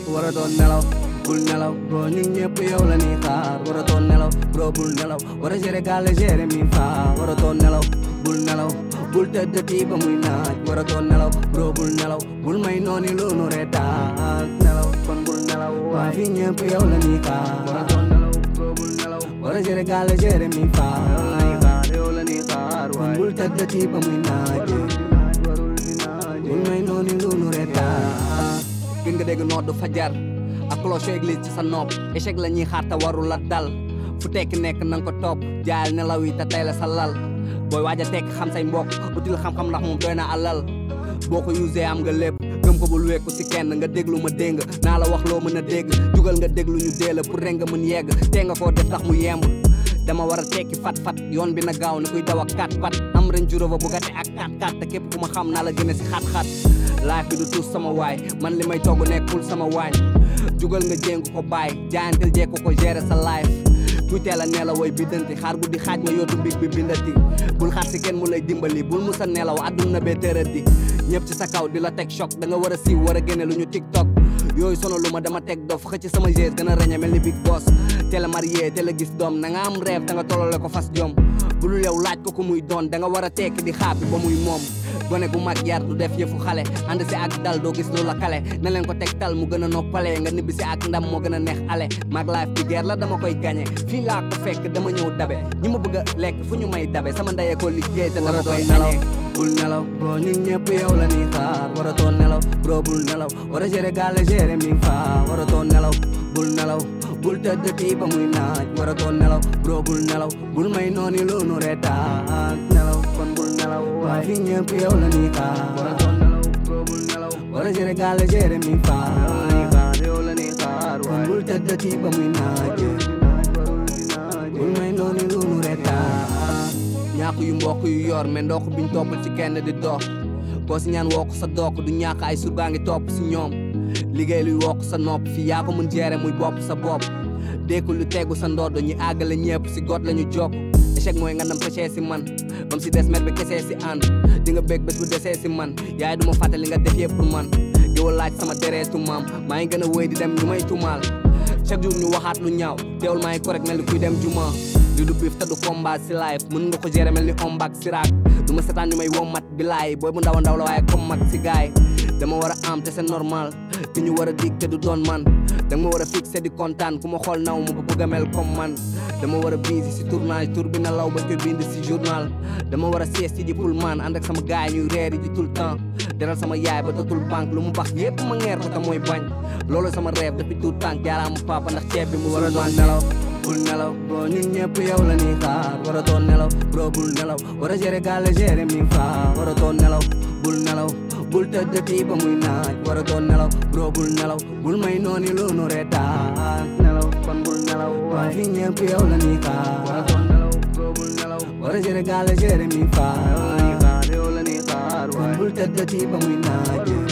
waratoo nelaw bul nelaw bro ñun ñëpp yow la ñuy xaar waratoo nelaw bro bul nelaw war a gérer gàlle gérer mi fa waratoo nelaw bul nelaw bul tëdd tii ba muy naaj waratoo nelaw bro bul nelaw bul may nooni lu nu reetaan nelaw kon bul nelaw waa fi ñëpp yow la ñuy xaar waratoo nelaw bro bul nelaw war a gérer gàlle gérer mi fa yow la ñuy xaar kon bul tëdd tii ba muy naaj bul may nooni lu nu reetaan gën nga dégg noddu fajar ak cloche église ci sa nopp échec la ñuy xaar te warul la dal fu tekki nekk na nga ko topp jaayal nelaw yi te tey la sa lal booy waaj a tekk xam say mbokk util xam-xam ndax moom doy na alal boo ko usee am nga lépp gëm ko bul wekku si kenn nga déglu ma dégg naa la wax loo mën a dégg jugal nga déglu ñu dee la pour rek nga mën yegg tee nga koo def tax mu yemb dama war a tekki fat-fat yoon bi na gaaw ni kuy daw ak kat pat am ren juróoba bu gate ak kat kat te képp ku ma xam naa la gën a si xat-xat life bi du tuus sama waay man li may togg nekkul sama waañ jugal nga jéngu ko bàyyi jaayantel jekku ko gérer sa life kuy teel a nelaw way biddanti xaar guddi xaaj nga yootu big bi bindati bul xaar si kenn mu lay dimbali bul musa nelaw adduna bee tëradi ñëpp ci sa kaw di la teg choc da nga war a siiw war a génne lu ñu tiktok yooyu sono lu ma dama teg dof xëcc sama gés gën a reñe mel ni big boss teel a marié teel a gis doom na nga am rêve da nga tolole ko fas jom bulul yow laaj ko ku muy doon da nga war a tekki di xaapi ba muy moom gone gu mag yar du def yëfu xale ànd si ak dal doo gis lu la kale na leen ko tegtal mu gën a noppale nga nibbi si ak ndam moo gën a neex ale mag life bi guerre la dama koy gagné fii laa ko fekk dama ñëw dabe ñi ma bëgg a lekk fu ñu may dabe sama ndeyee ko liggéey te dama koy nelaw bul nelaw bro ñun ñëpp yow la ñuy xaar waratoo nelaw bro bul nelaw war a gérer gàlle gérer mi fa waratoo nelaw bul nelaw bul tëdd tii ba muy naaj waratoo nelaw bro bul nelaw bul may nooni lu nu reetaan nelaw kon bul nelaw waa fi ñëpp yow la ñuy xaar waratoo nelaw bro bul nelaw war a gérer gàlle gérer mi fa yow la ñuy xaar kon bul tëdd tii ba muy naaj bul may nooni lu nu reetaan ñàkk yu mbokk yu yor mais ndokk biñ toppal ci kenn di dox koo si ñaan wokk sa dokk du ñàkk ay surgaa ngi topp si ñoom liggéey luy wokk sa nopp fii yaa ko mën gérer muy bopp sa bopp dékku lu tegu sa ndodd ñu àggale ñëpp si got la ñu jokk échec mooy nga ndam pëcee si man bam si des met bi kesee si ànd di nga bég bés bu desee si man yaay duma fàtte li nga def yëpp pour man yow laaj sama dereetu maam maa ngi gën a wéy di dem ñu may tumaal chaque jour ñu waxaat lu ñaaw teewul maa ngi correct mel ni kuy dem juma li du biif te du combat si life mën nga ko gérer mel ni ombak siraak du ma setaan ñu may wommat bilaay booy bu ndaw a ndaw la waaye comme mag si gaay dama war a am te c'est normal ki ñu war a dig te du doon man danga ma war a fixé di kontaan ku ma xool naw ma ba bëgg a mel comme man dama war a busy si tournage tour bi na law ba koy bind si journal dama war a sieste ji pour man ànd ak sama gaay ñuy reeri ji tout le temps deral sama yaay ba dootul banque lu mu bax yépp ma ngeer ko te mooy bañ loolu sama rêve depuis tout temps jaaraama papa ndax ceeb bi mu war a doon nelaw bul nelaw bro ñun ñëpp yow la ñuy xaar waratoo nelaw bro bul nelaw war a gérer gàlle gérer mi fa waratoo nelaw bul nelaw bul tëdd tii ba muy naaj waratoo nelaw bro bul nelaw bul may nooni lu nu reetaan nelaw kon bul nelaw waa fi ñëpp yow la ñuy xaar waratoo nelaw bro bul nelaw war a gérer gàlle gérer mi fa yow la ñuy xaar kon bul tëdd tii ba muy naaj